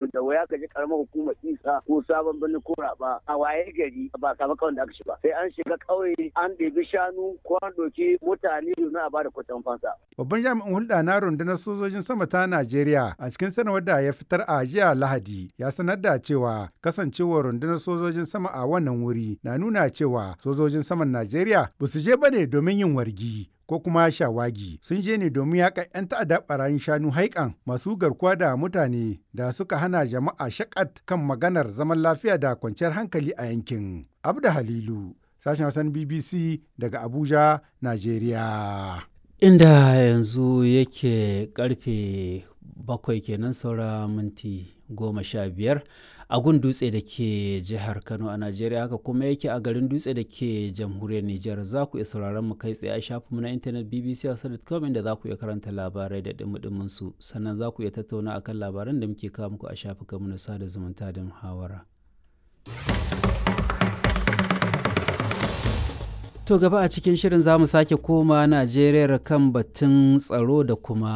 da waya ka ji karamar hukumar isa ko sabon birnin ko raba a waye gari ba samu kawai da aka shi ba sai an shiga ƙauye an ɗebi shanu ko an ɗauki mutane domin a ba da kuɗin fansa. Babban jami'in hulɗa na rundunar sojojin sama ta Najeriya a cikin sanarwar da ya fitar a jiya Lahadi ya sanar da cewa kasancewar rundunar sojojin sama a wannan wuri na nuna cewa sojojin saman Najeriya ba su je bane domin yin wargi ko kuma shawagi sun je ne domin yaƙa 'yan ta'adda barayin shanu haikan masu garkuwa da mutane da suka hana jama'a shakat kan maganar zaman lafiya da kwanciyar hankali a yankin. Abda Halilu, sashen Hassan BBC daga Abuja, Najeriya. Inda yanzu yake karfe bakwai kenan saura minti goma sha biyar a gun dutse da ke jihar Kano a Najeriya haka kuma yake a garin dutse da ke jamhuriyar Nijar za ku iya sauraron mu kai tsaye a shafinmu na intanet bbc.com inda za ku iya karanta labarai da dumudumin su sannan za ku iya tattauna akan labaran da muke kawo muku a shafukanmu na sada zumunta da muhawara. To gaba a cikin shirin za mu sake koma Najeriya kan batun tsaro da kuma